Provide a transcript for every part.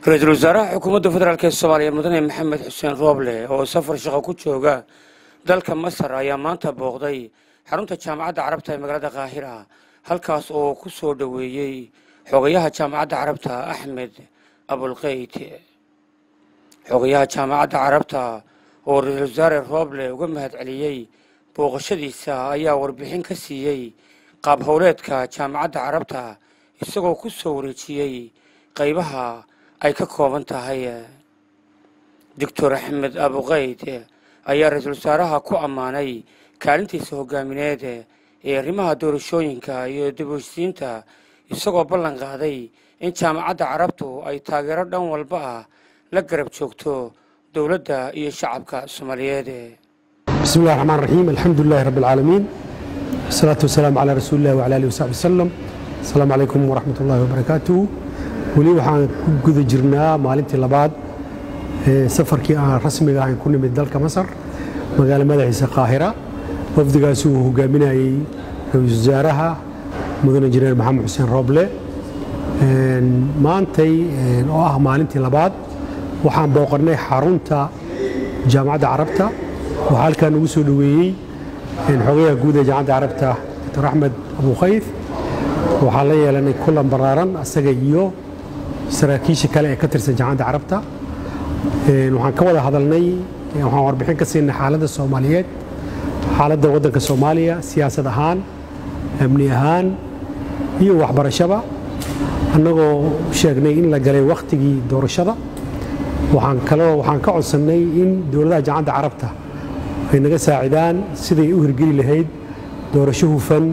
ra-iisul wasaaraha xukuumadda federaalk ee soomaaliya mudane maxamed xuseen rooble oo safar shaqo ku jooga dalka masar ayaa maanta booqday xarunta jaamacadda carabta ee magaalada kaahira halkaas oo ku soo dhoweeyey xogayaha jaamacadda carabta axmed abulkeyd xogayaha jaamacadda carabta oo ra-iisul wasaare rooble uga mahad celiyey booqashadiisa ayaa warbixin ka siiyey qaab howleedka jaamacadda carabta isagoo ku soo wareejiyey qaybaha ay ka kooban tahay doctor axmed abukeyd ayaa ra-iisul wasaaraha ku ammaanay kaalintiisa hogaamineed ee arrimaha doorashooyinka iyo dib-u-heshsiinta isagoo ballan qaaday in jaamacadda carabtu ay taageero dhan walba ah la garab joogto dowladda iyo shacabka soomaaliyeed بسم الله الرحمن الرحيم الحمد لله رب العالمين والصلاة والسلام على رسول الله وعلى آله وصحبه وسلم السلام عليكم ورحمة الله وبركاته weli waxaan ku guda jirnaa maalintii labaad ee safarkii aan rasmiga ahayn ku nimid dalka masar magaalo madaxiisa qaahira wafdigaasi uu hogaaminayey ra-iisul wasaaraha mudane injineer maxamed xuseen rooble maantay oo ah maalintii labaad waxaan booqannay xarunta jaamacadda carabta waxaa halkaa nagu soo dhoweeyey xogayaha guud ee jaamacadda carabta doctor axmed abukhayf waxaan la yeelanay kulan baraaran asaga iyo saraakiisha kale ee ka tirsan jaamacadda carabta waxaan ka wada hadalnay waxaan warbixin ka siinay xaaladda soomaaliyeed xaaladda waddanka soomaaliya siyaasad ahaan amni ahaan iyo waxbarashaba annagoo sheegnay in la galay wakhtigii doorashada waxaan kaloo waxaan ka codsannay in dowladaha jaamacadda carabta ay naga saacidaan siday u hirgeli lahayd doorasho hufan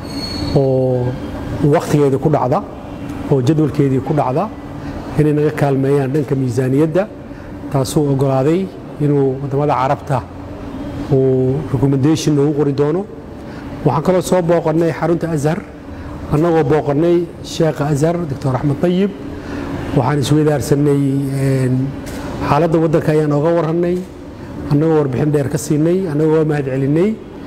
oo wakhtigeeda ku dhacda oo jadwalkeedii ku dhacda inay naga kaalmeeyaan dhanka miisaaniyadda taasuu oggolaaday inuu waddamada carabta uu recommendation noogu qori doono waxaan kaloo soo booqannay xarunta ashar annagoo booqannay sheekha ashar doctor axmed tayib waxaan isweydaarsanay xaaladda waddanka ayaan ooga warrannay annagoo warbixin dheer ka siinay annagoo waa mahad celinay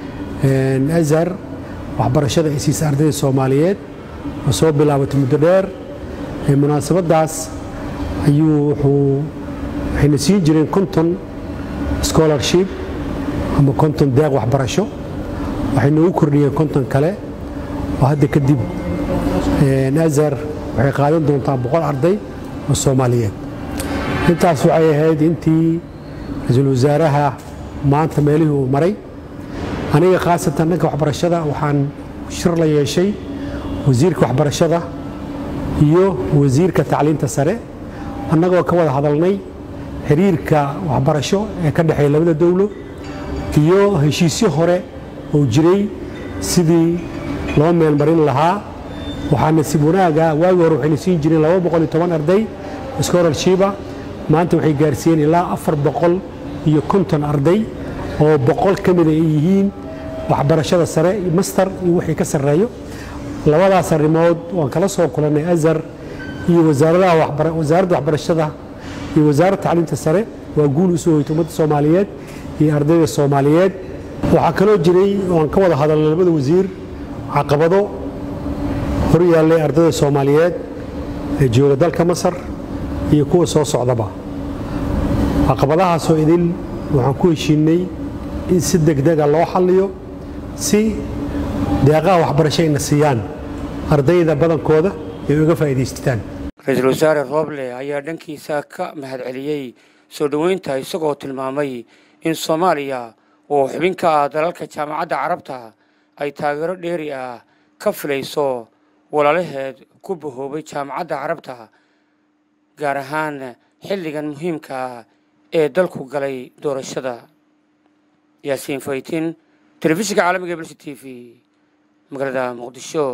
ashar waxbarashada ay siisa ardayda soomaaliyeed oo soo bilaabatay muddo dheer munaasabaddaas ayuu wuxuu waxayna siin jireen konton scholarship ama konton deeq waxbarasho waxay noogu kordhiyeen konton kale oo hadda kadib ashar waxay qaadan doontaa boqol arday oo soomaaliyeed intaas waxay ahayd intii ra-iisul wasaaraha maanta meelihii uu maray aniga khaasatan dhanka waxbarashada waxaan shir la yeeshay wasiirka waxbarashada iyo wasiirka tacliinta sare annagoo ka wada hadalnay xiriirka waxbarasho ee ka dhexeeya labada dowlo iyo heshiisyo hore oo jiray sidii loo meelmarin lahaa waxaa nasiib wanaaga waagi hore waxayna siin jireen laba boqol iyo toban arday scholarship-a maanta waxay gaarsiiyeen ilaa afar boqol iyo konton arday oo boqol ka mida ay yihiin waxbarashada sare master iyo wixii ka sarreeyo labadaas arrimood waan kala soo kulannay ashar iyo wasaaradda waxbarashada iyo wasaaradda tacliinta sare waa guul u soo hoyta ummadda soomaaliyeed iyo ardayda soomaaliyeed waxaa kaloo jiray waan ka wada hadalnay labada wasiir caqabado hor yaallay ardayda soomaaliyeed ee jooga dalka masar iyo kuwa soo socdaba caqabadahaasoo idin waxaan ku heshiinay in si degdega loo xalliyo si deeqaha waxbarasho ayna siiyaan ardayda badankooda ay uga faa'iidaystaan ra-iisul wasaare rooble ayaa dhankiisa ka mahad celiyey soo dhoweynta isagoo tilmaamay in soomaaliya oo xubin ka ah dalalka jaamacadda carabta ay taageero dheeri ah ka filayso walaalaheed ku bahoobay jaamacadda carabta gaar ahaan xilligan muhiimka ah ee dalku galay doorashada yaasiin faytin telefishinka caalamiga e blc t v magaalada muqdisho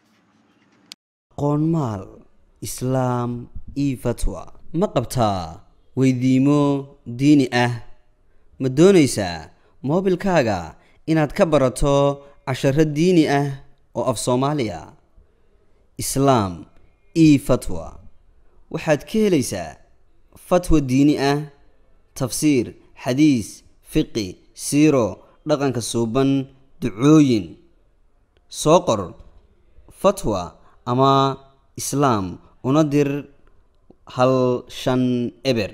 aqoonmaal islaam io fatwa ma qabtaa weydiimo diini ah ma doonaysaa moobilkaaga inaad ka barato casharo diini ah oo af soomaaliya islaam io fatwa waxaad ka helaysaa fatwa diini ah tafsiir xadiis fiqi siiro dhaqanka suuban ducooyin soo qor fatwa ama islaam una dir hal shan eber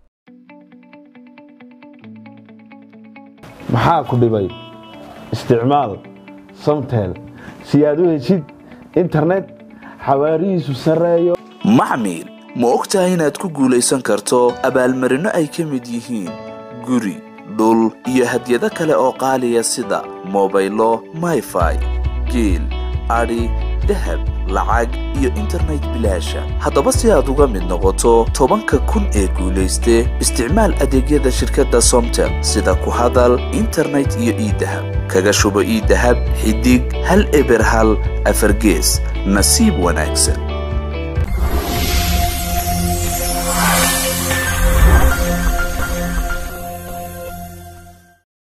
maxaa ku dhibay isticmaal samtel si aad u heshid internet xawaarihiisu sarreeyo maxmil ma og tahay inaad ku guulaysan karto abaalmarinno ay ka mid yihiin guri dhul iyo hadyado kale oo qaaliya sida mobaylo mayfai geel adhi dahab lacag iyo internet bilaasha haddaba si aad uga mid noqoto tobanka kun ee guulayste isticmaal adeegyada shirkadda somtel sida ku hadal internet iyo iidahab kaga shubo iidahab xidig hal eber hal afargees nasiib wanaagsan